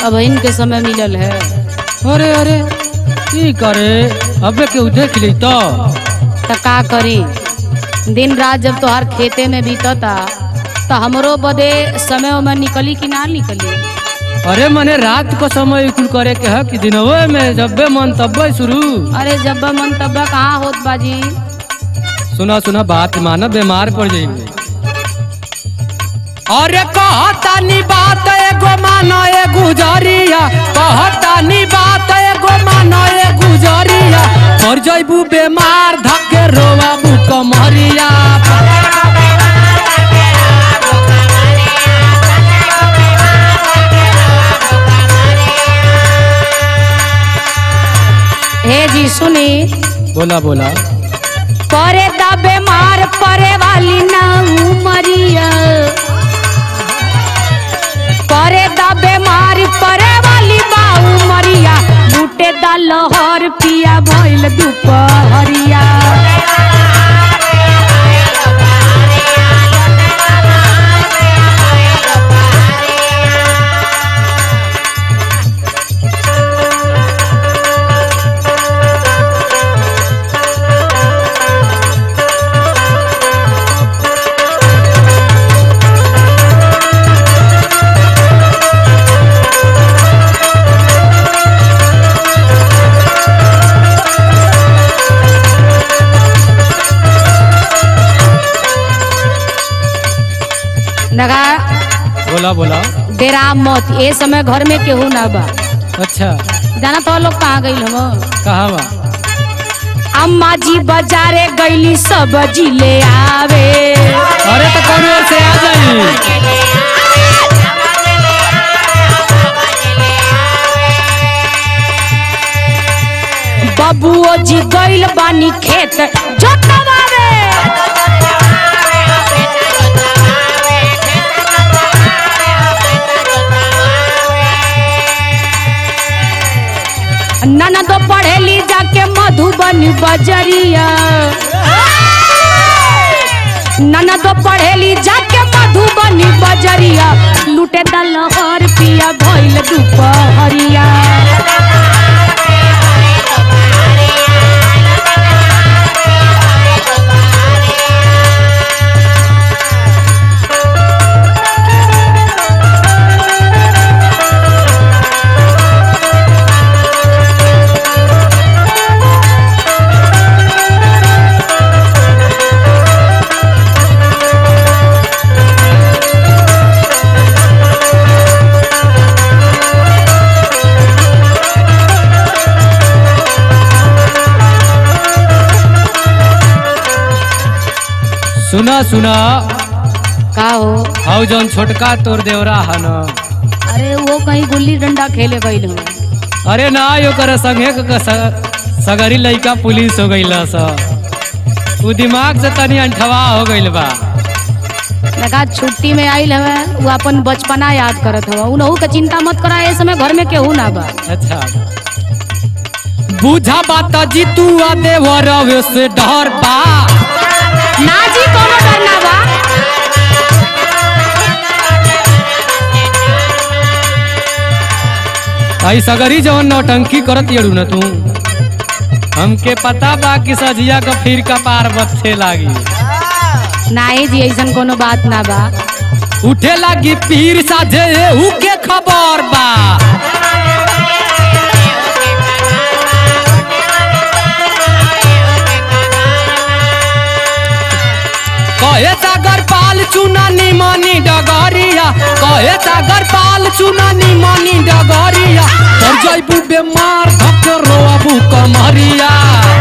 अब इनके समय मिलल है अरे अरे की करे अबे केहू देख ली तो तो का करी दिन रात जब तोहार खेते में बीतता तो हमरो बदे समय में निकली कि ना निकली अरे मने रात को समय कुल करे के है कि दिनवे में जब्बे मन तब्बे शुरू अरे जब मन तब कहाँ होत बाजी सुना सुना बात माना बीमार पड़ जाएंगे अरे कहतानी बात एगो मानो ए गुजरिया कहतानी बात एगो मानो ए गुजरिया पर जइबू बीमार धक्के रोवाबू कमरिया हे जी सुनी बोला बोला परे दा बीमार परे वाली ना उमरिया परे दा बीमार परे वाली बा उमरिया लूटे दा लहर पिया भइल दुपहरिया लगा बोला बोला डेरा मत ए समय घर में केहू ना बा अच्छा जाना तो लोग कहाँ गई हम कहाँ बा अम्मा जी बाजारे गईली सब्जी ले आवे अरे तो कौन ओर से आ जाई बबुओ जी गईल बानी खेत जोतवावे ननदो पढ़ेली जाके मधुबनी बजरिया ननदो पढ़ेली जाके मधुबनी बजरिया लूटे दलहर पिया भइल दुपहरिया सुना सुना का हो हाउ जौन छोटका तोर देवरा है न अरे वो कहीं गुल्ली डंडा खेले गईल हो अरे ना यो कर संगे क- स- सगरी लइका पुलिस हो गईल स उ दिमाग से तनी अंठवा हो गईल बा लगा छुट्टी में आइल हवे वो अपन बचपना याद करत हवा उनहू के चिंता मत करा ए समय घर में केहू ना बा अच्छा बुझा बात जी तू आ देवर से डर बा ना जी कोनो डर ना बा आई सगरी जवन नौटंकी करत यड़ू न तू हमके पता बा कि सजिया का फिर का पार बच्चे लागी नाही जी ऐसन कोनो बात ना बा उठे लागी पीर साझे एहू के खबर बा कहे सागर पाल चुना निमनी डगरिया कहे सागर पाल चुना निमनी डगरिया तर जैबू बेमार धक रोबू कमरिया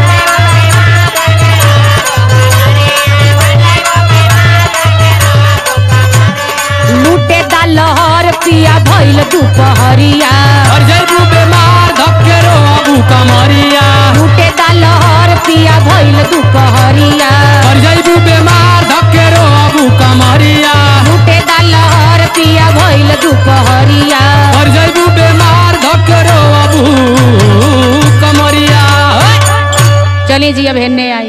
लूटे दा लहर पिया भइल दुपहरिया तर जैबू बेमार धक रोबू कमरिया लूटे दा लहर पिया भइल दुपहरिया तर जैबू बेमार धक रोबू कमरिया लूटे दा लहर पिया भइल दुपहरिया तर जैबू बेमार धक रोबू कमरिया चलिए जी अब हेने आई